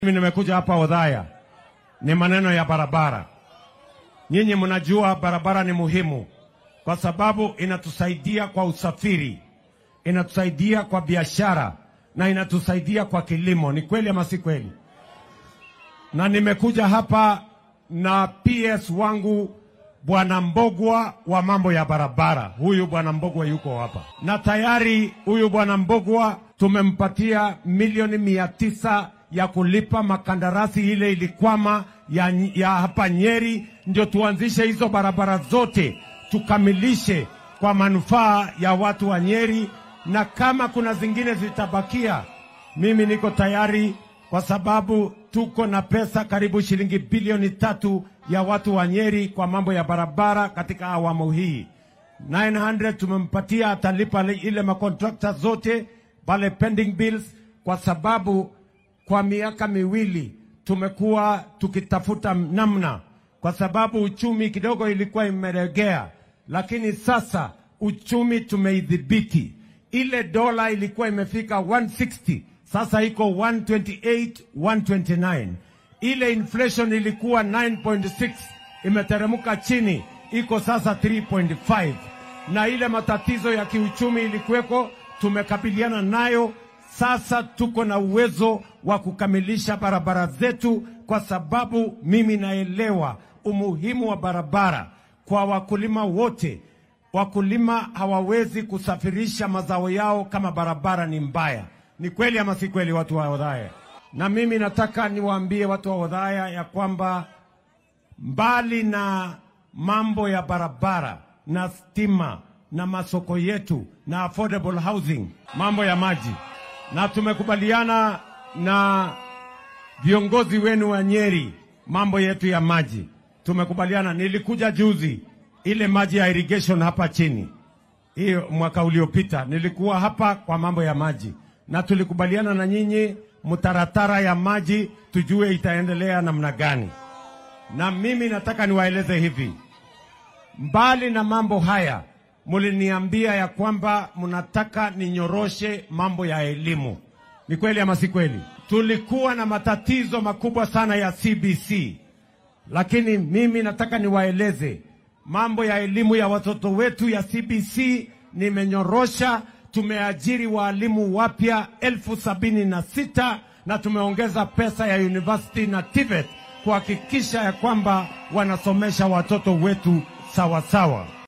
Mimi nimekuja hapa Odhaya, ni maneno ya barabara. Nyinyi mnajua barabara ni muhimu kwa sababu inatusaidia kwa usafiri, inatusaidia kwa biashara na inatusaidia kwa kilimo. Ni kweli ama si kweli? Na nimekuja hapa na PS wangu Bwana Mbogwa wa mambo ya barabara. Huyu Bwana Mbogwa yuko hapa, na tayari huyu Bwana Mbogwa tumempatia milioni mia tisa ya kulipa makandarasi ile ilikwama ya, ya hapa Nyeri, ndio tuanzishe hizo barabara zote tukamilishe kwa manufaa ya watu wa Nyeri, na kama kuna zingine zitabakia, mimi niko tayari kwa sababu tuko na pesa karibu shilingi bilioni tatu ya watu wa Nyeri kwa mambo ya barabara katika awamu hii. 900 tumempatia, atalipa ile makontrakta zote pale pending bills, kwa sababu kwa miaka miwili tumekuwa tukitafuta namna, kwa sababu uchumi kidogo ilikuwa imeregea, lakini sasa uchumi tumeidhibiti. Ile dola ilikuwa imefika 160 sasa iko 128 129. Ile inflation ilikuwa 9.6 imeteremka chini, iko sasa 3.5, na ile matatizo ya kiuchumi ilikuweko, tumekabiliana nayo. Sasa tuko na uwezo wa kukamilisha barabara zetu, kwa sababu mimi naelewa umuhimu wa barabara kwa wakulima wote. Wakulima hawawezi kusafirisha mazao yao kama barabara ni mbaya. Ni kweli ama si kweli, watu wa Odhaya? Na mimi nataka niwaambie watu wa Odhaya ya kwamba mbali na mambo ya barabara na stima na masoko yetu na affordable housing, mambo ya maji, na tumekubaliana na viongozi wenu wa Nyeri, mambo yetu ya maji tumekubaliana. Nilikuja juzi, ile maji ya irrigation hapa chini, hiyo mwaka uliopita nilikuwa hapa kwa mambo ya maji na tulikubaliana na nyinyi mtaratara ya maji tujue itaendelea namna gani. Na mimi nataka niwaeleze hivi, mbali na mambo haya, muliniambia ya kwamba mnataka ninyoroshe mambo ya elimu. Ni kweli ama si kweli? Tulikuwa na matatizo makubwa sana ya CBC, lakini mimi nataka niwaeleze mambo ya elimu ya watoto wetu ya CBC nimenyorosha tumeajiri waalimu wapya elfu sabini na sita na tumeongeza pesa ya university na TVET kuhakikisha ya kwamba wanasomesha watoto wetu sawasawa sawa.